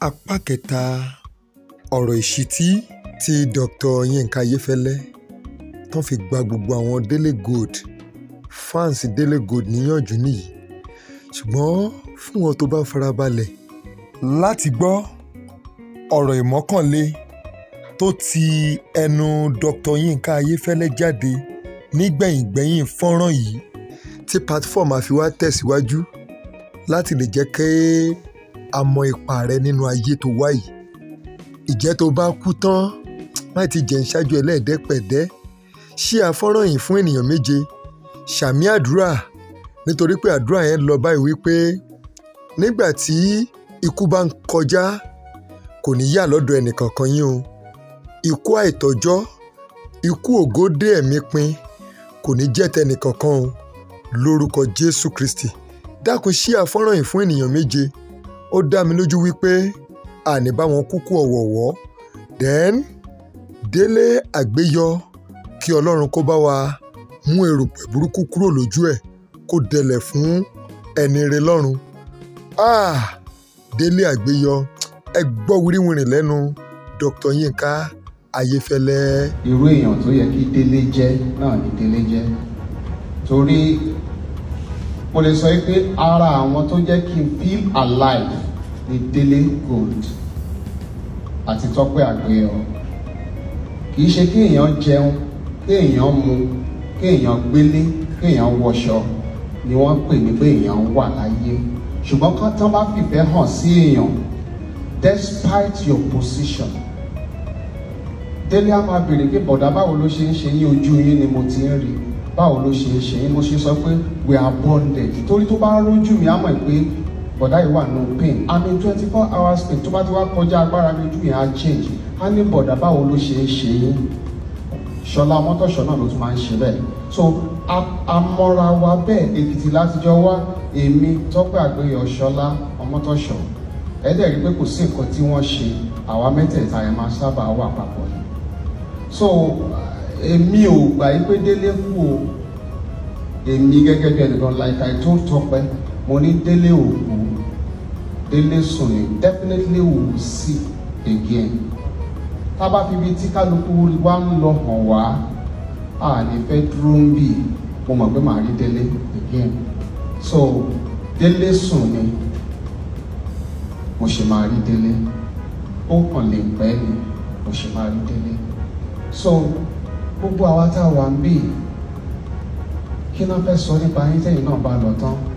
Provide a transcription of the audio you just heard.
apá kẹta ọ̀rọ̀ ìṣítí tí dr yinka ayéfẹ́lẹ́ tó fi gba gbogbo àwọn délé gold fans délé gold níyànjú nìyí ṣùgbọ́n fún wọn tó bá farabalẹ̀ láti gbọ́ ọ̀rọ̀ ìmọ́kànlé tó ti ẹnu dr yinka ayéfẹ́lẹ́ jáde nígbẹ̀yìngbẹ̀yìn fọ́nrán yìí tí platform àfi wá tẹ̀síwájú láti lè jẹ́ kí a mọ ipa rẹ nínú ayé tó wá yìí ìjẹ́ tó bá kú tán má ti jẹ́ ń ṣáájú ẹlẹ́ẹ̀dẹ́pẹ̀dẹ́ ṣí àfọ́nrán yìí fún ènìyàn méje ṣàmì àdúrà nítorí pé àdúrà yẹn lọ báyìí wípé nígbà tí ikú bá ń kọjá kò ní yà lọ́dọ̀ ẹnìkankan yín o ikú àìtọ́jọ́ ikú ògódé ẹ̀mí pin kò ní jẹ́ tẹnìkankan o lórúkọ jésù kristi dákun ṣí àfọ́nrán yìí fún ènìyàn méje ó dá mi lójú wípé àní bá wọn kúkú ọ̀wọ̀ọ̀wọ́ then délé àgbéyọ kí ọlọ́run kó bá wa mú erùpẹ̀ burúkú kúrò lójú ẹ̀ kó dẹlẹ̀ fún ẹni rẹ lọ́run ah délé àgbéyọ ẹ gbọ́ wíríwìrì lẹ́nu dr yinka ayéfẹ́lẹ́. irú èèyàn tó yẹ kí délé jẹ́ náà ni délé jẹ́ torí mo lè sọ pé ara àwọn tó jẹ́ kí n feel alive ni délé gold àti tọ́pẹ́ àgbéyọ kì í ṣe kí èèyàn jẹun kí èèyàn mu kí èèyàn gbélé kí èèyàn wọṣọ ni wọ́n pè ní pé èèyàn wà láyé ṣùgbọ́n kán tán bá fìfẹ́ hàn sí èèyàn despite your position délé á máa béèrè pé bọ̀dá báwo ló ṣe ń ṣe yín ojú yín ni mo ti ń rí báwo ló ṣe ń ṣe yín mo ṣe sọ pé we are bonded torí tó bá rójú mi á mọ̀ pé bọ̀dá yìí wà no pain i'm in twenty four hours pain tó bá ti wá kọjá agbára mi ojú yẹn á change á ní bọ̀dá báwo ló ṣe ń ṣe yín ṣọlá mọ́tòṣọ́ náà ló tún máa ń ṣe bẹ́ẹ̀ so amọ́ra wa bẹ́ẹ̀ èkìtì látijọ́ wá èmi tọ́pẹ́ àgbéyọ̀ ṣọlá ọmọtọ́ṣọ́ ẹ dẹ̀ rí pé kò sí nǹkan tí wọ́n ṣe àwa mẹ́tẹ̀ẹ̀ta ẹ̀ máa sábà wà papọ̀ ni so èmi ò gbà yí pé délé kú o èmi gẹ́gẹ́ bí ẹnìkan like I told tọ́pẹ́ mo ní délé ò kú délé sùn ní definitely we will see again tá a bá fi ibi tí kálukú wa ń lọ hàn wá a ní fẹ́ dúró ń bì mo mọ̀ pé màá rí délé again so délé sùn ni mo ṣe máa rí délé ó kàn lè pẹ́ ni mo ṣe máa rí délé so gbogbo àwa tá a wà ń bì kí náà fẹ́ sọ nípa yín tẹ́yìn náà bá lọ tán